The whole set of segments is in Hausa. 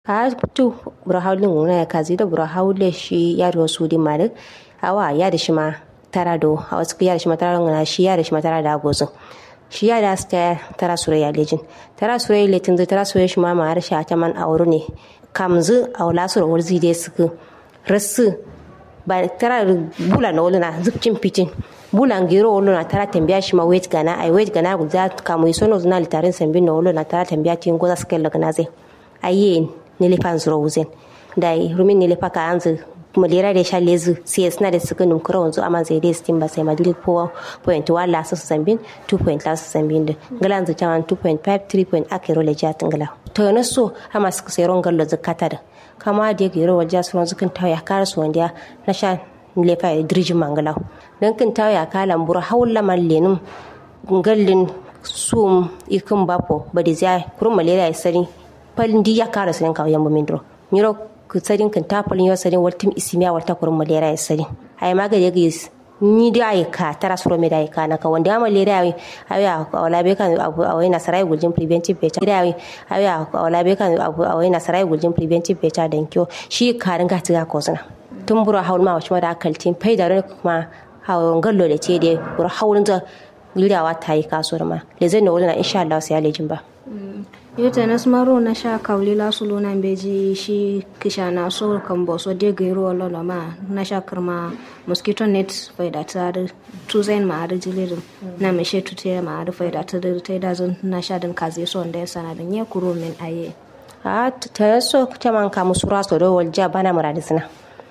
ka tu bura haulin wuna ya kazi da bura haule shi ya da wasu di mare awa ya da shi ma tara do a wasu ya da shi ma tara ngana shi ya da shi ma tara da gozo shi ya da sta tara sura ya lejin tara sura ya letin zai tara sura shi ma ma har shi a taman auru ne kamzu a wala sura wurzi dai suku rasu ba tara bula na wuluna zubcin fitin bulan gero wolo na tara tambia shi ma wait gana ai wait gana guda kamu isono zuna litarin sambin na wolo na tara tambia tin goza skel lagna zai ayen nile pan zuro wuzen dai rumin nile pa ka anzu malera da sha lezu sai suna da suka numkura wanzu amma zai dai stin ba sai madili 4.1 la su sambin 2. la su sambin da galan zu taman 2.5 3. akero le jatin gala to na so amma suka sai ron gallo zakata da kama da gero wajen su ron zukan tawaya kara su wanda na sha lefa da dirjin mangalau don kin tawo ya kala mbura hawla man lenum ngallin sum ikin bapo badi zai kurun malaria ya sari palin di ya kara sanin kawo yamma mindro miro ku sarin kan ta palin yo sarin waltim isimiya walta kurun malaria ya sari ai maga ya gis ni da ai ka tara suro me da ai ka na ka wanda malaria ai ai wala be kan abu awai na sarai guljin preventive better da ai ai wala be kan abu awai na sarai guljin preventive better dan kyo shi karin ga tiga ko sana tun bura haul ma wacce da akaltin fai da kuma hawan gallo da ce da bura haulin da lidawa ta yi kasuwar ma le zai na wurin insha Allah sai ya lejin ba yota na smaro na sha kauli la su lona beji shi kisha na so kan bo so de gairo wala na ma na sha karma mosquito net fai da ta da tu zain ma da jilirin na me she tu te ma da fai da ta da ta da zan na sha dan kaze so da sana da nye kuro min aye a ta so ta man ka musura so do walja bana muradisna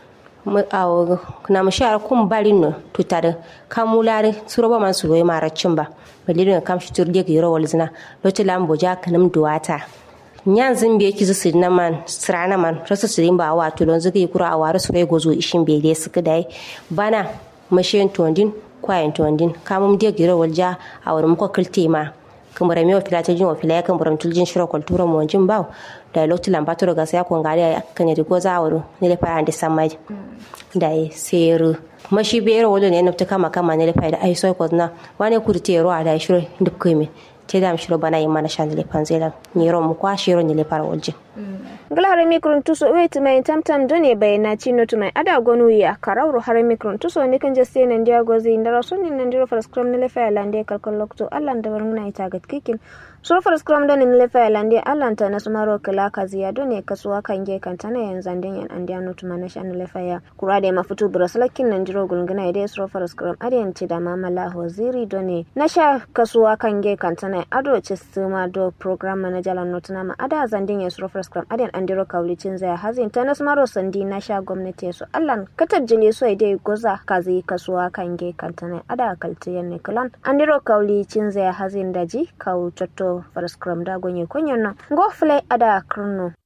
na mu shara kun barin no tutare kamulare suroba man suroy maracin ba balilin kam shi turde ga yoro walzina lotu lambo ja kanam duwata nyan zin be ki zusi na man sirana man rasu sirin ba wa tulon zuga kura a wari surai gozo ishin bele suka dai bana mashin tondin kwayan tondin kamum de ga yoro walja a wurin ko kilte ma kamar mi wa filata jin wa filaya kan buram tuljin shiro kultura mo jin baw da lokti lambato daga sai ko ngari kan yadi go za wuro ne le fara ande samai da seru mashi bero wado ne nafta kama kama ne le fara ai so ko na wani kurte ro da shiro duk kai te dam shiro bana yi mana shan le panzela ni ro mu kwa shiro ne le fara waljin glare mikron tuso wait mai tamtam done bayana chino to mai ada gonu ya karawro hare mikron tuso ne kan jaste nan dia gozi ndara sonni nan diro fara scrum ne le fa lande kalkal lokto allan da warmuna ita gat kikin sur fara scrum don ne le fa lande allan ta nasmaro kala kaziya done kasuwa kan ge kan tana yanzu dan yan an dia notu mana shan le fa ya kura da mafutu braslakin nan diro gulguna ide sur fara scrum adiyan ci da mamala hoziri done na sha kasuwa kan ge kan tana ado ci suma do program manager lan notuna ma ada zandin ya sur fara scrum adiyan andiro kaulicin zai hazin ta nasmaro sandi na sha gwamnati su allan katar jini so dai goza kazi kasuwa kan ge kantana ada kaltiyan ne kalan andiro kaulicin zai hazin daji kau totto faraskram da gonye konyon no go fle ada krno